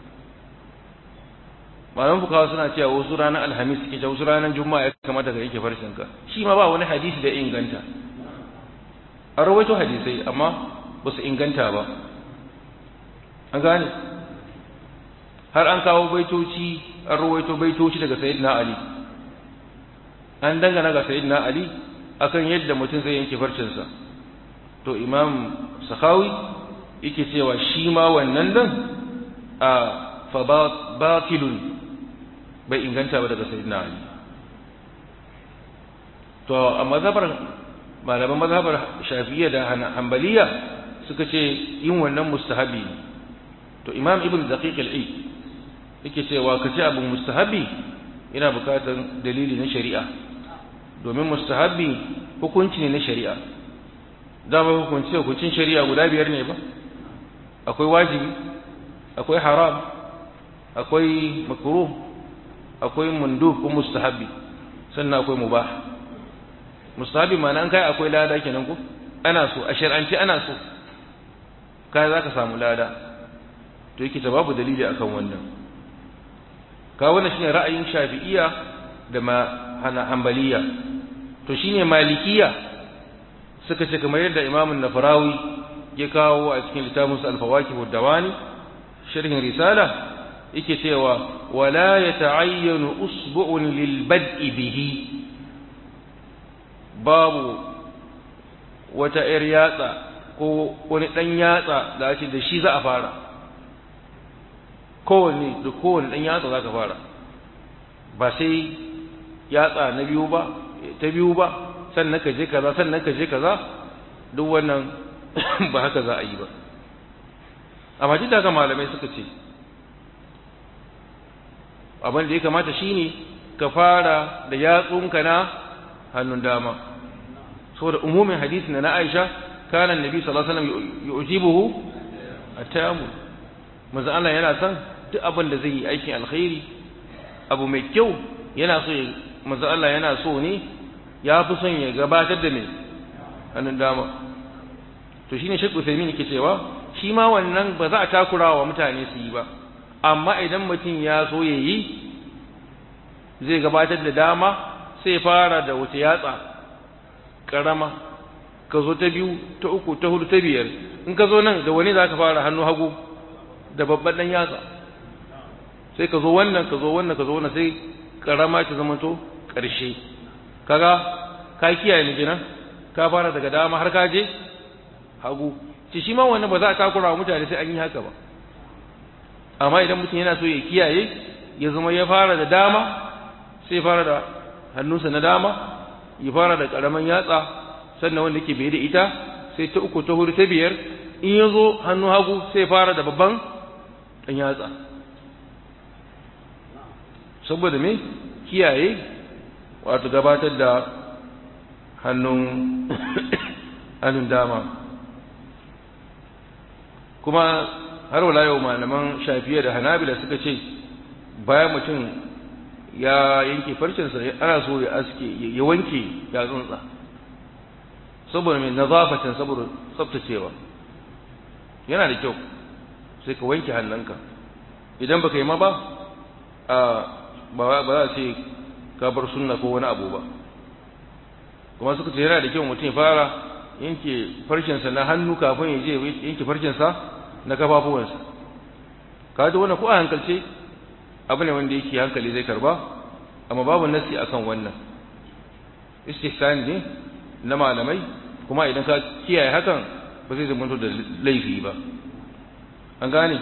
malaman fukawa suna cewa wasu ranar alhamis suke cewa wasu ranar juma'a ya kamata ka yanke farcenka shi ma ba wani hadisi da inganta a rawaito hadisai amma ba su inganta ba an gane har an kawo baitoci an rawaito baitoci daga sayyidina ali an dangana ga sayyidina ali akan yadda mutum zai yanke farcensa to imam sakhawi yake cewa shi ma wannan dan a fa batilun bai inganta ba daga sayyidina ali to a mazhabar malaman mazhabar shafi'iyya da hanbaliya suka ce yin wannan mustahabi to imam ibn daqiq al-eid yake cewa kace abu mustahabi yana bukatar dalili na shari'a domin mustahabi hukunci ne na shari'a dama hukunci hukuncin shari'a guda biyar ne ba akwai wajibi akwai haram akwai makruh akwai mundub ko mustahabi sannan akwai mubah mustahabi ma'ana an kai akwai lada kenan ko ana so a shar'anci ana so kai zaka samu lada to yake ta babu dalili akan wannan ka wannan shine ra'ayin shafi'iyya da ma hana hanbaliya to shine malikiya suka ce kamar yadda imamun nafarawi ya kawo a cikin littafinsa alfawaki dawani sharhin risala yake cewa wala ya ta'ayyanu usbu'un lil bad'i bihi babu wata ‘yar yatsa ko wani ɗan yatsa da ake da shi za a fara kowanne da kowanne ɗan yatsa za ka fara ba sai yatsa na biyu ba ta biyu ba sannan ka je kaza sannan ka je kaza duk wannan ba haka za a yi ba amma duk da haka malamai suka ce abin da ya kamata shine ka fara da yatsunka na hannun dama saboda umumin hadisi na Aisha kana annabi sallallahu alaihi wasallam yujibuhu at-tayammum manzo Allah yana son duk abin da zai yi aikin alkhairi abu mai kyau yana so manzo Allah yana so ne ya fi son ya gabatar da mai hannun dama to shine Sheikh Uthaymeen yake cewa shi ma wannan ba za a takura wa mutane su yi ba amma idan mutum ya so ya yi zai gabatar da dama sai fara da wuce yatsa karama ka zo ta biyu ta uku ta hudu ta biyar in ka zo nan da wani za ka fara hannu hagu da babban ɗan yatsa sai ka zo wannan ka zo wannan ka zo wannan sai karama ta zama to ƙarshe kaga ka kiyaye ni kenan ka fara daga dama har ka je hagu ci shi ma wannan ba za a takura wa mutane sai an yi haka ba amma idan mutum yana so ya kiyaye ya zama ya fara da dama sai fara da hannunsa na dama ya fara da karaman yatsa sannan wanda yake bai da ita sai ta uku ta hudu ta biyar in ya zo hannu hagu sai fara da babban ɗan yatsa saboda me kiyaye wato gabatar da hannun hannun dama kuma har wala yau malaman shafiya da hanabila suka ce bayan mutum ya yanke farcinsa ana so ya aske ya wanke yatsunsa saboda mai nazafatan saboda tsaftacewa yana da kyau sai ka wanke hannunka idan baka yi ma ba a ba za a ce ka bar sunna ko wani abu ba kuma suka ce yana da kyau mutum ya fara yanke farcinsa na hannu kafin ya je yanke farcinsa na kafafuwansa ka ji wannan ko a hankalce abu ne wanda yake hankali zai karba amma babu nasi akan wannan istihsan ne na malamai kuma idan ka kiyaye hakan ba zai zama da laifi ba an gane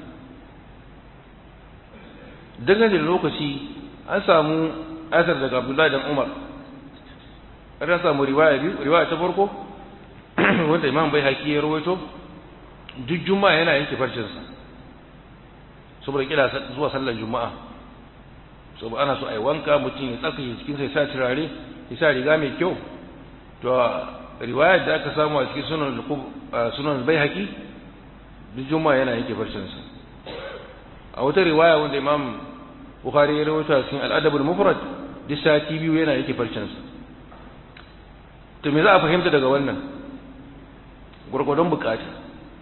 dangane da lokaci an samu asar daga abdullahi dan umar an samu riwaya biyu riwaya ta farko wanda imam bai haƙi ya rawaito duk juma'a yana yanke farcinsa saboda kila zuwa sallar juma'a saboda ana so a yi wanka mutum ya tsakaye cikinsa ya sa turare ya sa riga mai kyau to riwayar da aka samu a cikin sunan sunan bai haƙi duk juma'a yana yanke farcinsa a wata riwaya wanda imam bukhari ya rawaito a cikin al'adabul mufrad duk sati biyu yana yanke farcinsa to me za a fahimta daga wannan gwargwadon bukata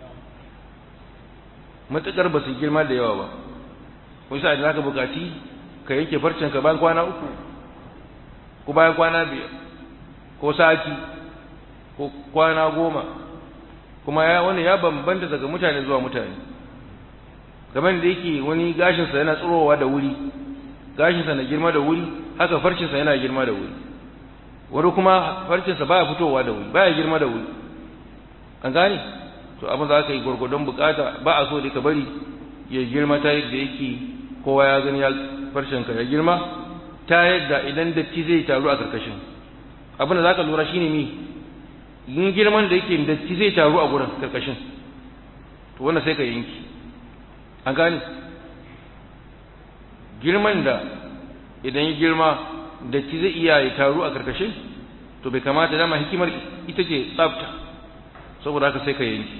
matuƙar ba su girma da yawa ba wani sa'ad za ka bukaci ka yanke farcinka bayan kwana uku ko bayan kwana biyar ko sati ko kwana goma kuma ya wani ya bambanta daga mutane zuwa mutane kamar da yake wani gashinsa yana tsirowa da wuri gashinsa na girma da wuri haka farcinsa yana girma da wuri wani kuma farcinsa baya fitowa da wuri baya girma da wuri an gane to abin za ka yi gwargwadon bukata ba a so da ka bari ya girma ta yadda yake kowa ya gani ya farcinka ya girma ta yadda idan datti zai taru a karkashin abin da za ka lura shine mi yin girman da yake datti zai taru a gurin karkashin to wannan sai ka yanki an gane girman da idan ya girma datti zai iya ya taru a karkashin to bai kamata dama hikimar ita ce tsafta saboda haka sai ka yanki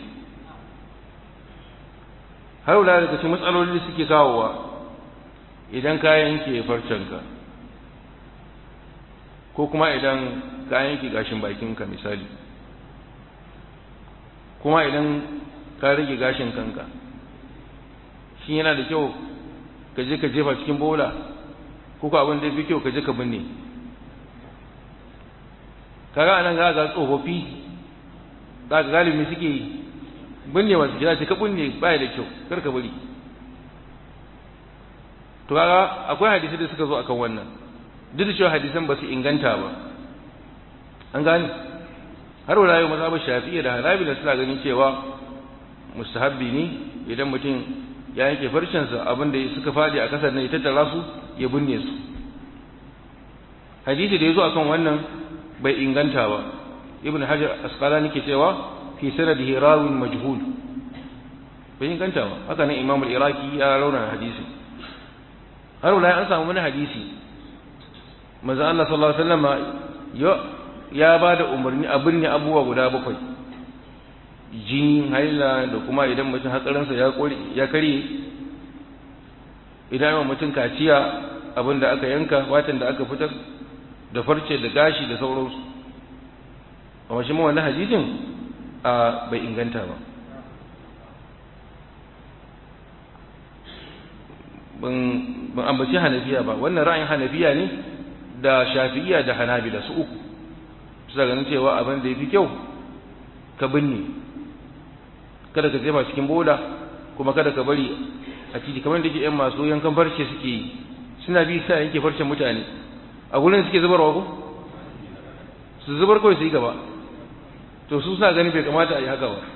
har wula daga cikin matsaloli da suke kawowa idan ka yanke farcenka ko kuma idan ka yanke gashin bakinka misali kuma idan ka rage gashin kanka shi yana da kyau ka je ka jefa cikin bola ko ka abin da fi kyau ka je ka binne kaga anan ga ga tsofaffi za ka galibi suke yi binne wasu gida ce ka binne baya da kyau kar ka bari to kaga akwai hadisi da suka zo akan wannan duk da cewa hadisan ba su inganta ba an gane har wala yau mazhabar shafi'iyya da hanabila suna ganin cewa mustahabbi ne idan mutum ya yanke farcensa abin da suka faɗi a kasar ne ya tattara su ya binne su hadisi da ya zo akan wannan bai inganta ba ibn hajar asqalani ke cewa fi sanadihi rawin majhul bai inganta ba haka nan imam al-iraqi ya rauna hadisi har wala an samu wani hadisi manzo Allah sallallahu alaihi wasallam ya ba da umarni a binne abubuwa guda bakwai jini haila da kuma idan mutum hatsarinsa ya ya karye idan mutum kaciya abin da aka yanka watan da aka fitar da farce da gashi da sauransu amma shi wannan hadisin a bai inganta ba ban ambaci hanafiya ba wannan ra'ayin hanafiya ne da shafi'iya da hanabila su uku su ganin cewa abin da ya fi kyau ka binne kada ka jefa cikin bola kuma kada ka bari a titi kamar da ke yan masu yankan farce suke yi suna bi sa yanke farcen mutane a gurin suke zubarwa ko su zubar kawai su yi gaba to su sa gani bai kamata a yi haka ba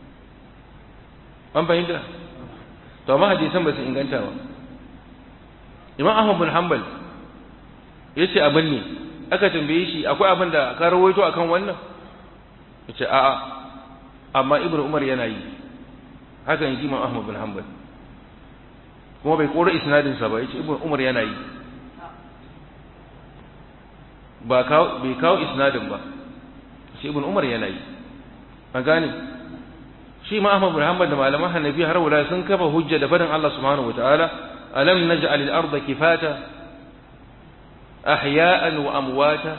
an fahimta to amma hadisan ba su inganta ba imam ahmad bin hanbal ya ce abin ne aka tambaye shi akwai abin da ka rawaito akan wannan ya ce a'a amma ibn umar yana yi haka yi imam ahmad bin hanbal kuma bai kora isnadinsa ba ya ce ibn umar yana yi ba bai kawo isnadin ba shi ibn umar yana yi an gane shi ma ahmad bin hanbal da malaman hanafi har wala sun kafa hujja da fadin Allah subhanahu wataala alam naj'al al-ardha kifata ahya'an wa amwata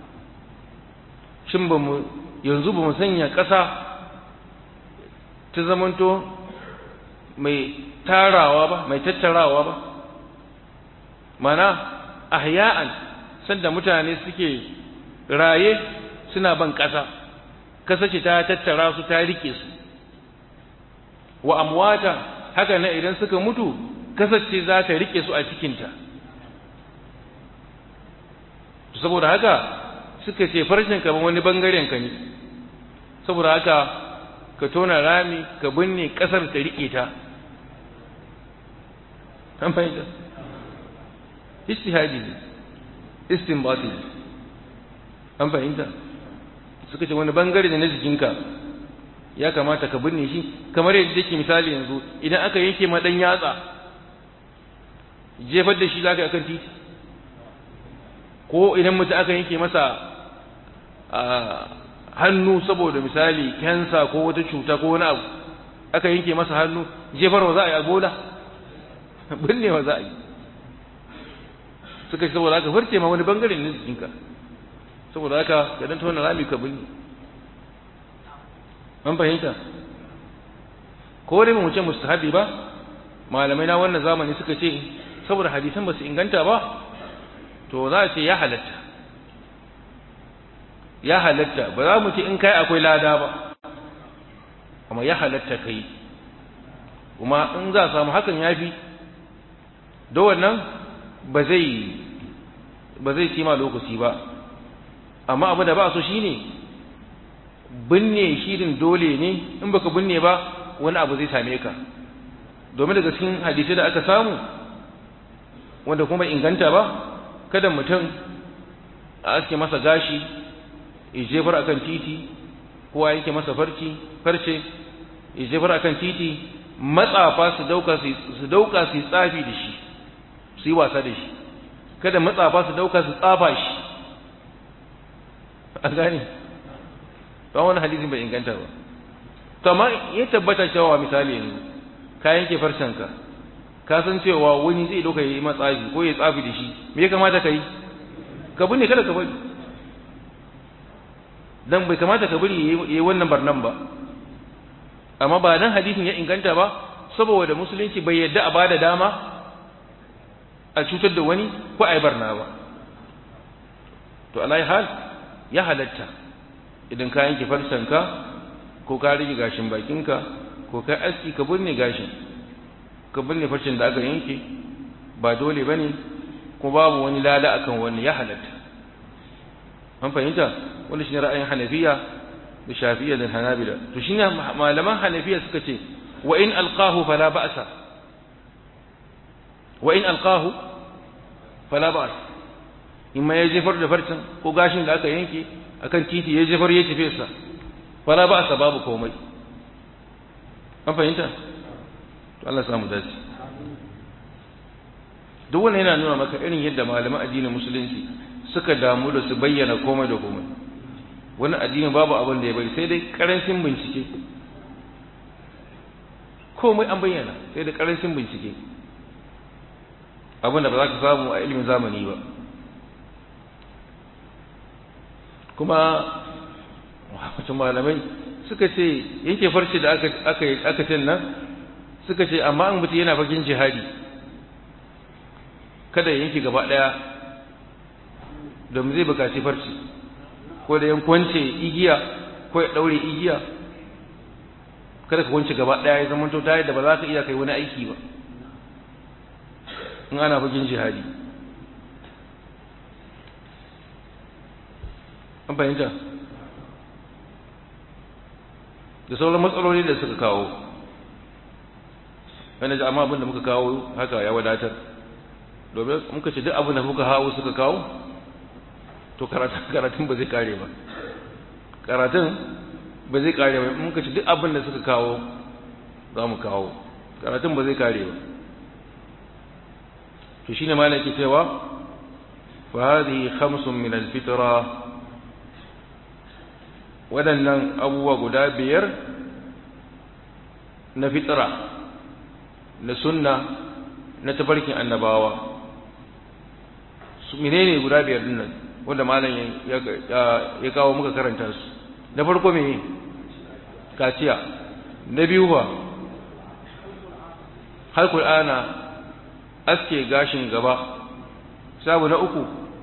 shin ba mu yanzu ba mu sanya ƙasa ta zamanto mai tarawa ba mai tattarawa ba mana ahya'an sanda mutane suke raye suna ban ƙasa ƙasa ce ta tattara su ta rike su wa amwata haka na idan suka mutu ƙasa ce za ta rike su a cikinta saboda haka suka ce farshen ka wani bangaren ka ne saboda haka ka tona rami ka binne ƙasar ta rike ta an fahimta istihadi ne istinbati ne an fahimta suka ce wani bangare na jikinka ya kamata ka binne shi kamar yadda yake misali yanzu idan aka yanke ma dan yatsa jefar da shi zaka akan titi ko idan mutum aka yanke masa hannu saboda misali kansa ko wata cuta ko wani abu aka yanke masa hannu jefarwa za a yi a bola binnewa za a yi suka ce saboda haka farce ma wani bangare ne jikinka saboda haka ka dan tona rami ka binne an fahimta ko dai mu ce mustahabi ba malamai na wannan zamani suka ce saboda hadisan ba su inganta ba to za a ce ya halatta ya halatta ba za mu ce in kai akwai lada ba amma ya halatta kai kuma in za a samu hakan ya fi da wannan ba zai ba zai cima lokaci ba amma abu da ba so shine binne shirin dole ne in baka binne ba wani abu zai same ka domin daga cikin hadisai da aka samu wanda kuma inganta ba kada mutum a aske masa gashi ya jefar akan titi ko a yanke masa farci farce ya jefar akan titi matsafa su dauka su dauka su tsafi da shi su yi wasa da shi kada matsafa su dauka su tsafa shi a gane ba wani hadisin bai inganta ba to amma ya tabbata cewa misali yanzu ka yanke farcenka ka san cewa wani zai dauka yi matsafi ko ya tsafi da shi me ya kamata ka yi ka binne kada ka bari dan bai kamata ka bari yayi wannan barnan ba amma ba dan hadisin ya inganta ba saboda musulunci bai yadda a bada dama a cutar da wani ko a yi barna ba to alai hal ya halatta idan ka yanke farsanka ko ka rage gashin bakinka ko ka aski ka binne gashin ka binne farcen da aka yanke ba dole bane ko babu wani lada akan wani ya halatta an fahimta wanda shine ra'ayin hanafiya da shafi'iyya da hanabila to shine malaman hanafiya suka ce wa in alqahu fala ba'sa wa in alqahu fala ba'as in ma ya jefar da farcen ko gashin da aka yanke akan titi ya jefar ya tafi sa fala ba'asa babu komai an fahimta to Allah samu dace duk wannan yana nuna maka irin yadda malaman addinin musulunci suka damu da su bayyana komai da komai wani addini babu abin da ya bari sai dai karancin bincike komai an bayyana sai da karancin bincike abin da ba za ka samu a ilimin zamani ba kuma wacce malamai suka ce yanke farce da aka ce nan suka ce amma an mutu yana fagen jihadi kada yanke gaba daya domin zai bukaci farce ko da yan kwance igiya ko ya daure igiya kada ka kwance gaba daya ya zama to ta da ba za ka iya kai wani aiki ba in ana fagen jihadi an fahimta da sauran matsaloli da suka kawo wanda ji amma abin da muka kawo haka ya wadatar domin muka ce duk abin da muka hawo suka kawo to karatun ba zai kare ba karatun ba zai kare ba muka ce duk abin da suka kawo za mu kawo karatun ba zai kare ba to shine malam ke cewa fa hadhihi khamsun min al-fitra waɗannan abubuwa guda biyar na fitra na sunna na tafarkin annabawa su menene guda biyar din nan wanda malam ya kawo muka karanta su na farko me kaciya na biyu ba har ana aske gashin gaba sabu na uku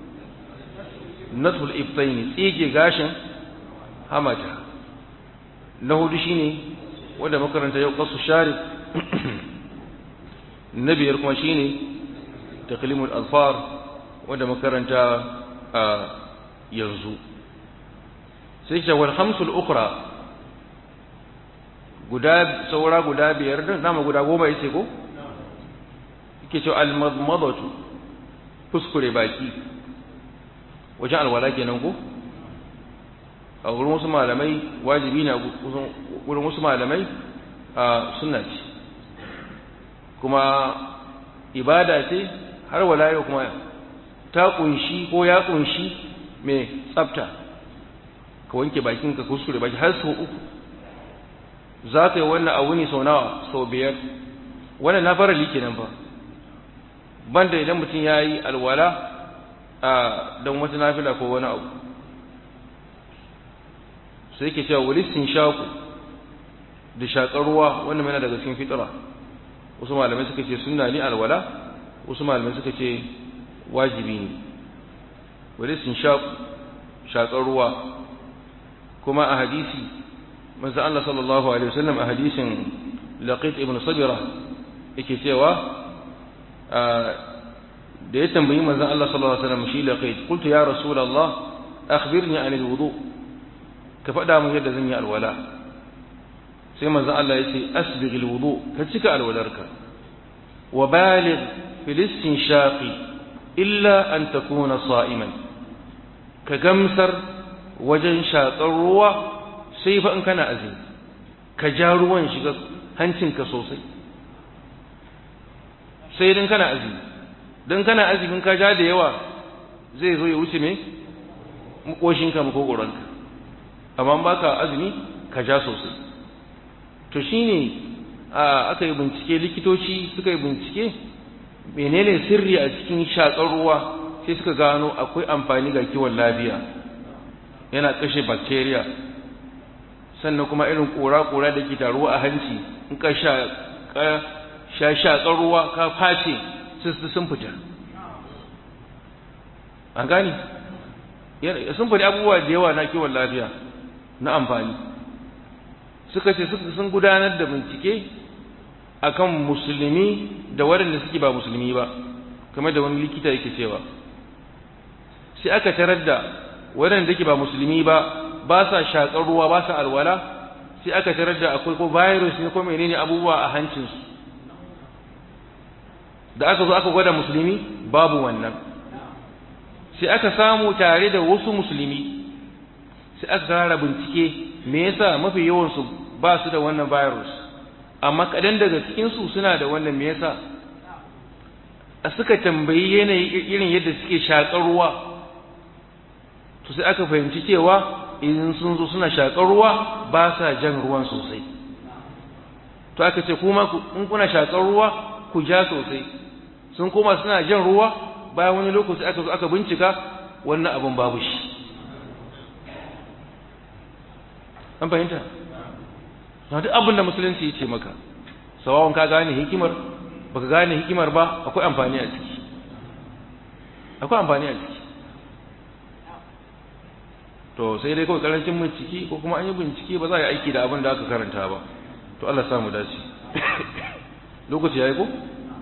nasul iftaini tsige gashin hamata na hudu shine wanda makaranta yau kasu sharif na biyar kuma shine taklimul alfar wanda makaranta a yanzu sai ce wal hamsul ukra guda saura guda biyar din nama guda goma yace ko yake cewa al madmadatu kuskure baki wajen alwala kenan ko a wurin wasu malamai wajibi ne wurin wasu malamai a sunna ce kuma ibada ce har wala yau kuma ta kunshi ko ya kunshi mai tsafta ka wanke bakin ka kuskure baki har sau uku za ka yi wannan a wuni sau nawa sau biyar wannan na fara like nan fa banda idan mutum ya yi alwala a don wata nafila ko wani abu sai ke cewa wulistin shaku da shakar ruwa wannan mana daga cikin fitira wasu malamai suka ce sunna ne alwala wasu malamai suka ce wajibi ne wulistin shaku shakar ruwa kuma a hadisi manzo Allah sallallahu alaihi wasallam a hadisin laqit ibn sabira yake cewa da ya tambayi manzo Allah sallallahu alaihi wasallam shi laqit qultu ya rasulullah akhbirni anil wudu' ka faɗa mun yadda zan yi alwala sai manzo Allah ya ce asbighil wudu ka cika alwalarka wa baligh fil istinshaqi illa an takuna sa'iman ka gamsar wajen shaƙar ruwa sai fa in kana azumi ka ja ruwan shiga hancinka sosai sai dan kana azumi dan kana azumin ka ja da yawa zai zo ya wuce me makoshinka makogoranka amma ba ka azumi ka ja sosai to shine aka yi bincike likitoci suka yi bincike menene sirri a cikin shakar ruwa sai suka gano akwai amfani ga kiwon lafiya yana kashe bacteria sannan kuma irin kora-kora da ke taruwa a hanci in ka sha shakar ruwa ka face sun fita an gani sun faɗi abubuwa da yawa na kiwon lafiya na amfani suka ce sun gudanar da bincike akan musulmi da waɗanda suke ba musulmi ba kamar da wani likita yake cewa sai aka tarar da waɗanda ke ba musulmi ba ba sa shaƙar ruwa ba sa alwala sai aka tarar da akwai ko virus ne ko menene abubuwa a hancinsu da aka zo aka gwada musulmi babu wannan sai aka samu tare da wasu musulmi sai aka kara bincike me yasa mafi yawansu ba su da wannan virus amma kadan daga cikinsu suna da wannan me yasa a suka tambayi yanayi irin yadda suke shaƙar ruwa to sai aka fahimci cewa idan sun zo suna shaƙar ruwa ba sa jan ruwan sosai to aka ce kuma in kuna shaƙar ruwa ku ja sosai sun koma suna jan ruwa bayan wani lokaci aka zo aka bincika wannan abin babu shi an fahimta na duk abin da musulunci ya ce maka sawawan ka gane hikimar baka gane hikimar ba akwai amfani a ciki akwai amfani a ciki to sai dai kawai karancin bincike ko kuma an yi bincike ba za a yi aiki da abin da aka karanta ba to Allah samu dace lokaci yayi ko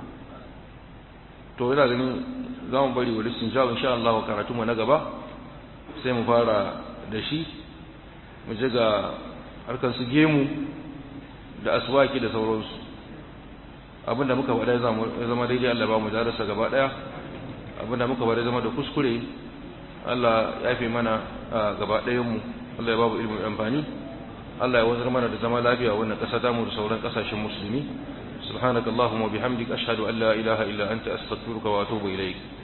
to ina ganin za mu bari wani sun jawo insha Allah karatu mu na gaba sai mu fara da shi mu je ga harkar su gemu da aswaki da sauransu abinda muka faɗa ya zama daidai Allah ba mu darasa gaba ɗaya abinda muka faɗa zama da kuskure Allah ya fi mana gaba ɗayanmu Allah ya babu ilimin amfani Allah ya wazar mana da zama lafiya wannan ƙasa damu da sauran ƙasashen musulmi subhanakallahumma bihamdik ashhadu an la ilaha illa anta astaghfiruka wa atubu ilayk